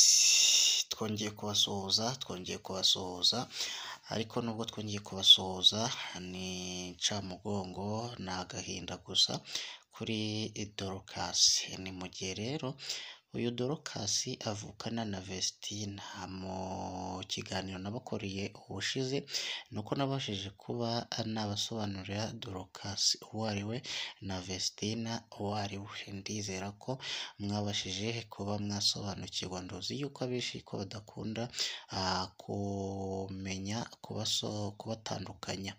Knowless twongeye kubasuhuza twongeye kubasuhuza ariko nubwo twongeye kubasuhuza ni incamugongo ni agahinda gusa kuri Dorcas ni mu gihe rero uyu Dorcas avukana na Vestine mu kiganiro nabakoreye ubushize ni uko nabashije kuba nabasobanurira Dorcas uwo ari we na Vestine uwo ari we ndizera ko mwabashije kuba mwasobanukirwa ndozi yuko abenshi ko badakunda kumenya kubatandukanya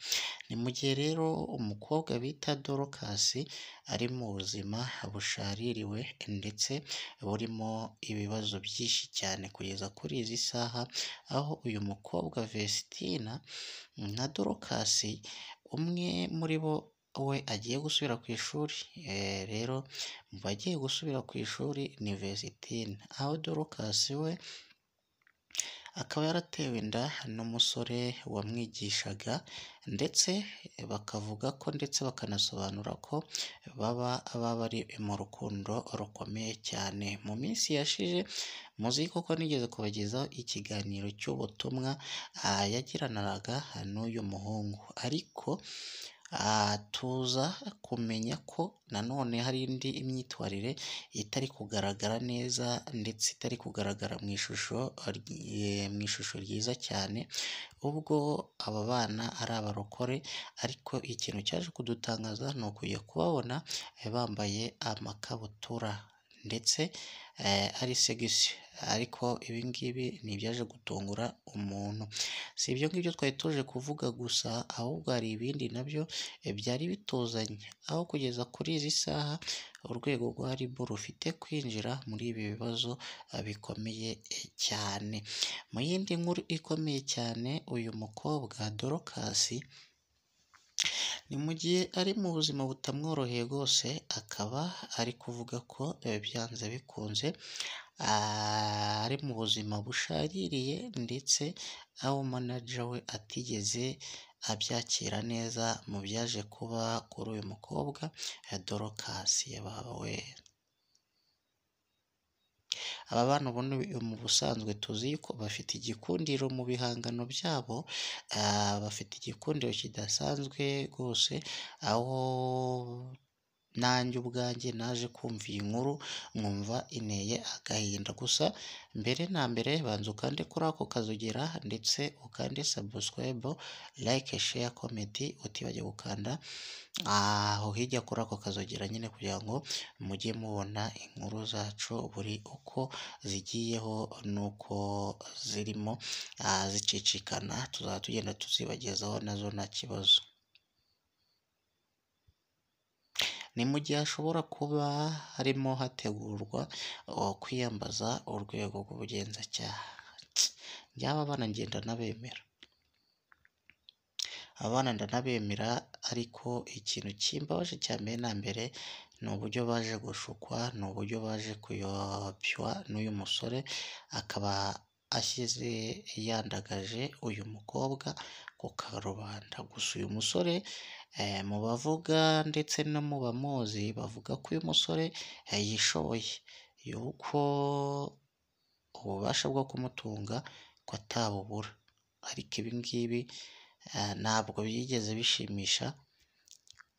ni mu gihe rero umukobwa bita Dorcas ari mu buzima bushaririwe ndetse burimo ibibazo byinshi cyane kugeza kuri izi saha aho uyu mukobwa Vestine na Dorcas umwe muri bo we agiye gusubira ku ishuri rero mu bagiye gusubira ku ishuri ni Vestine aho Dorcas we akaba yaratewe inda n'umusore wamwigishaga ndetse bakavuga ko ndetse bakanasobanura ko baba bari mu rukundo rukomeye cyane mu minsi yashize muzi kuko nigeze kubagezaho ikiganiro cy'ubutumwa yagiraniraga n'uyu muhungu ariko tuza kumenya ko nanone hari indi myitwarire itari kugaragara neza ndetse itari kugaragara mu ishusho mu ishusho ryiza cyane ubwo aba bana ari abarokore ariko ikintu cyaje kudutangaza ni ukujya kubabona bambaye amakabutura ndetse ari segisi ariko ibi ngibi ni ibyaje gutungura umuntu si ibyo ngibyo twari tuje kuvuga gusa ahubwo hari ibindi nabyo byari bituzanye aho kugeza kuri izi saha urwego rwa ribu rufite kwinjira muri ibi bibazo bikomeye cyane mu yindi nkuru ikomeye cyane uyu mukobwa dorokasi ni mu gihe ari mu buzima butamworoheye rwose akaba ari kuvuga ko byanze bikunze ari mu buzima bushaririye ndetse aho manaja we atigeze abyakira neza mu byaje kuba kuri uyu mukobwa dorokasi yabawe aba bana ubundi mu busanzwe tuzi ko bafite igikundiro mu bihangano byabo bafite igikundiro kidasanzwe rwose aho nanjye ubwanjye naje kumva iyi nkuru nkumva ineye agahinda gusa mbere na mbere banza ukande kuri ako kazogera ndetse ukande sabusikwebu like share komenti utibajya gukanda aho hirya kuri ako kazogera nyine kugira ngo mujye mubona inkuru zacu buri uko zigiyeho nuko zirimo zicicikana tuzaba tugenda tuzibagezaho nazo nta kibazo ni mu gihe hashobora kuba harimo hategurwa kwiyambaza urwego rw'ubugenzacyaha byaba bana ngenda n'abemera abana ndanabemera ariko ikintu kimbabaje cya mbere na mbere ni uburyo baje gushukwa ni uburyo baje kuyobywa n'uyu musore akaba ashyize yandagaje uyu mukobwa ku karubanda gusa uyu musore mu bavuga ndetse no mu bamuzi bavuga ko uyu musore yishoboye yuko ububasha bwo kumutunga ko atabubura ariko ibi ngibi ntabwo byigeze bishimisha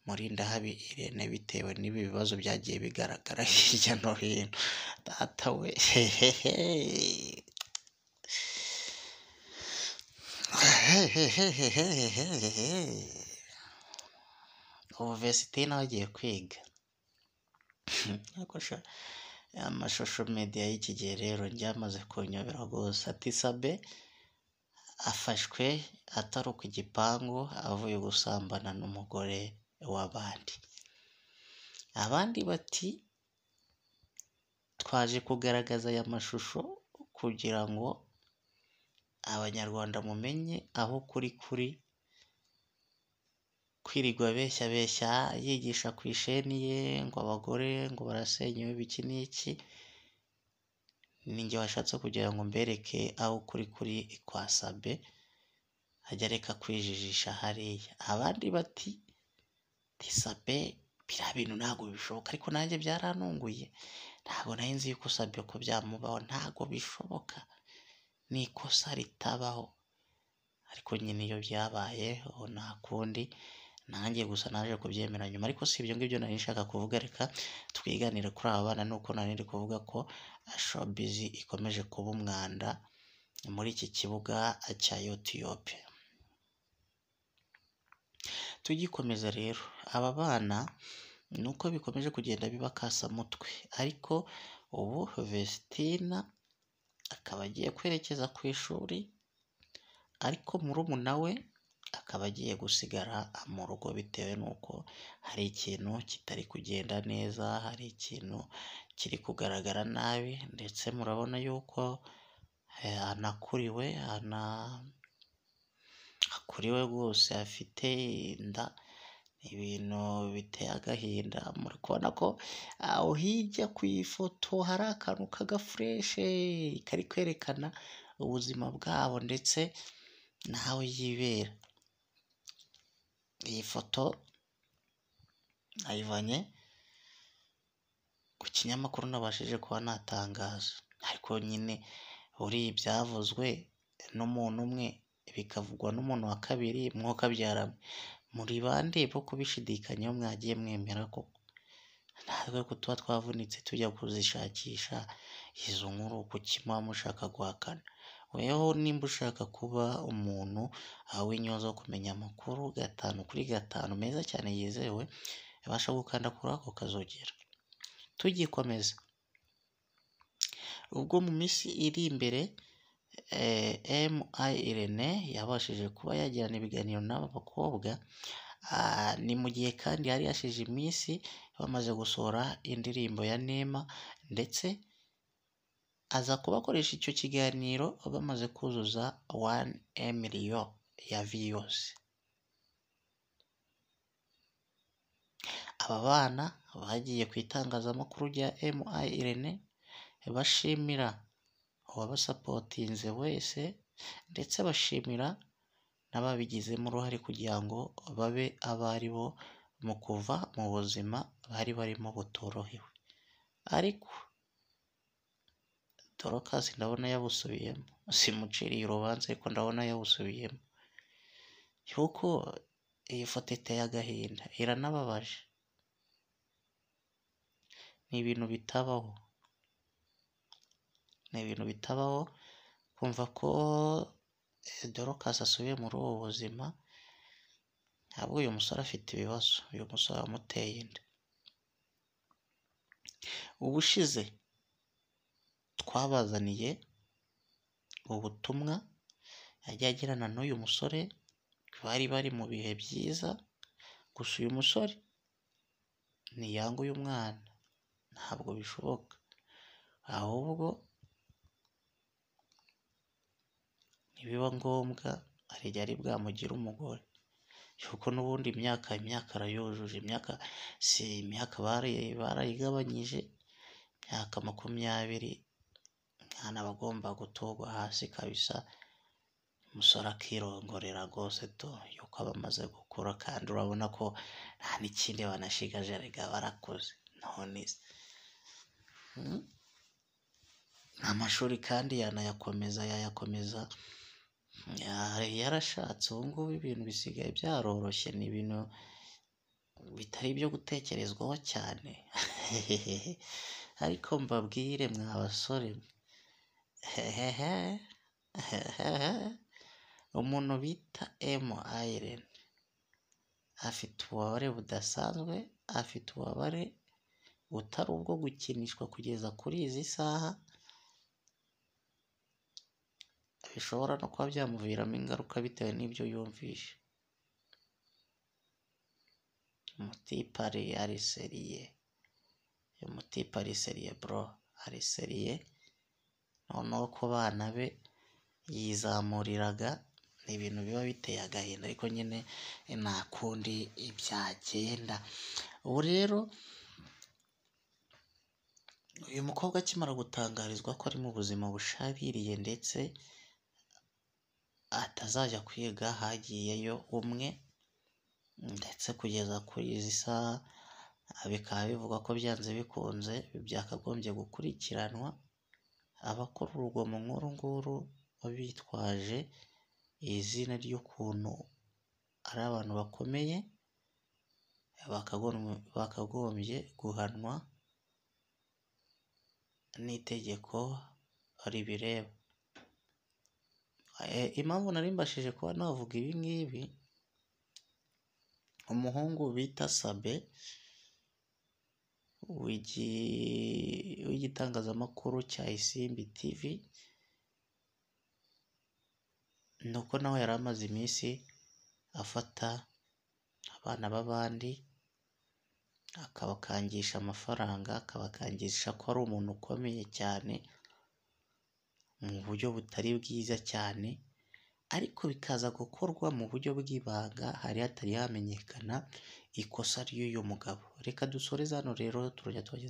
murindahabi irene bitewe n'ibi bibazo byagiye bigaragara hirya no hino data we hehehe ubu vesitine agiye kwiga amashusho mediya y'iki gihe rero ryamaze kunyobera rwose ati sabe afashwe ataruka igipangu avuye gusambana n'umugore w'abandi abandi bati twaje kugaragaza aya mashusho kugira ngo abanyarwanda mumenye aho kuri kuri kwirirwa beshya beshya yigisha ku isheni ye ngo abagore ngo barasenyewe biki n'iki ninjye washatse kugira ngo mbereke aho kuri kuri kwa sabe ajya areka kwijijisha hariya abandi bati tisabe biriya bintu ntabwo bishoboka ariko nanjye byarantunguye ntabwo nari nzi yuko usabye ko byamubaho ntabwo bishoboka ni ikosa ritabaho ariko nyine iyo byabaye ubu nta kundi nanjye gusa naje kubyemera nyuma ariko si ibyo ngibyo nari nshaka kuvuga reka twiganire kuri aba bana nuko nari ndi kuvuga ko showbiz ikomeje kuba umwanda muri iki kibuga cya youtube tugikomeza rero aba bana ni uko bikomeje kugenda biba kasamutwe ariko ubu Vestina akaba agiye kwerekeza ku ishuri ariko murumuna we akaba agiye gusigara mu rugo bitewe n'uko hari ikintu kitari kugenda neza hari ikintu kiri kugaragara nabi ndetse murabona yuko eh, anakuriwe ana akuriwe rwose afite inda ibintu biteye agahinda muri kubona ko aho hirya ku ifoto hari akantu k'agafureshe kari kwerekana ubuzima bwabo ndetse n'aho yibera iyi foto nayivanye ku kinyamakuru nabashije kuba natangaza ariko nyine buriya ibyavuzwe n'umuntu umwe bikavugwa n'umuntu wa kabiri mwokabyarana muri bande bo kubishidikanyaho mwagiye mwemera koko natwe ko tuba twavunitse tujya kuzishakisha izo nkuru kuki muba mushaka guhakana weho nimba ushaka kuba umuntu w'inyoza wo kumenya amakuru gatanu kuri gatanu meza cyane yizewe yabasha gukanda kuri ako kazogera tugikomeza ubwo mu minsi iri imbere eh, MI Irene yabashije kuba yagirana ibiganiro n'aba bakobwa ah, ni mu gihe kandi yari yashize iminsi bamaze gusohora indirimbo ya Neema ndetse aza kubakoresha icyo kiganiro bamaze kuzuza 1 miliyo ya views aba bana bagiye ku itangazamakuru rya MI Irene bashimira uwabasapotinze wese ndetse bashimira n'ababigizemo uruhare kugira ngo babe abo ari bo mu kuva mu buzima bari barimo butorohewe ariko dorokasi ndabona yabusubiyemo simuciriye urubanza ariko ndabona yabusubiyemo kuko iyi foto iteye agahinda iranababaje ni ibintu bitabaho ni ibintu bitabaho kumva ko dorokasi asubiye muri ubu buzima ntabwo uyu musore afite ibibazo uyu musore wamuteye inda ubushize twabazaniye ubutumwa yagiye agirana n'uyu musore bari bari mu bihe byiza gusa uyu musore ntiyanga uyu mwana ntabwo bishoboka ahubwo nibiba ngombwa arijya ari bwamugire umugore kuko n'ubundi imyaka imyaka arayujuje imyaka si imyaka barayigabanyije imyaka makumyabiri umwana aba agomba gutorwa hasi kabisa umusore akirongorera rwose to yuko aba amaze gukura kandi urabona ko nta n'ikindi banashigaje erega barakoze none se Mm. amashuri kandi yanayakomeza yayakomeza Ya- yarashatse ubu ngubu ibintu bisigaye byaroroshye ni ibintu bitari ibyo gutekerezwaho cyane ariko mbabwire mwa basore hehehe hehehe umuntu bita emu ayirene afite ububabare budasanzwe afite ububabare butari ubwo gukinishwa kugeza kuri izi saha bishobora no kuba byamuviramo ingaruka bitewe n'ibyo yumvishe umutipari ariseriye umutipe ariseriye bro ariseriye noneho ku bana be yizamuriraga ni ibintu biba biteye agahinda ariko nyine nta kundi byagenda ubu rero uyu mukobwa akimara gutangarizwa ko ari mu buzima bushaririye ndetse atazajya kwiga hagiyeyo umwe ndetse kugeza kuri izi saha bikaba bivugwa ko byanze bikunze byakagombye gukurikiranwa abakora urugomo nk'uru nguru bitwaje izina ry'ukuntu ari abantu bakomeye bakagombye guhanwa n'itegeko ribireba. Impamvu nari mbashije kuba navuga ibi ngibi, umuhungu bita Sabe w'igitangazamakuru cya Isimbi TV, ni uko nawe yari amaze iminsi afata abana b'abandi akabakangisha amafaranga, akabakangisha ko ari umuntu ukomeye cyane mu buryo butari bwiza cyane, ariko bikaza gukorwa mu buryo bw'ibanga hari hatari hamenyekana ikosa ry'uyu mugabo. Reka dusoreze hano rero turongera tubageze.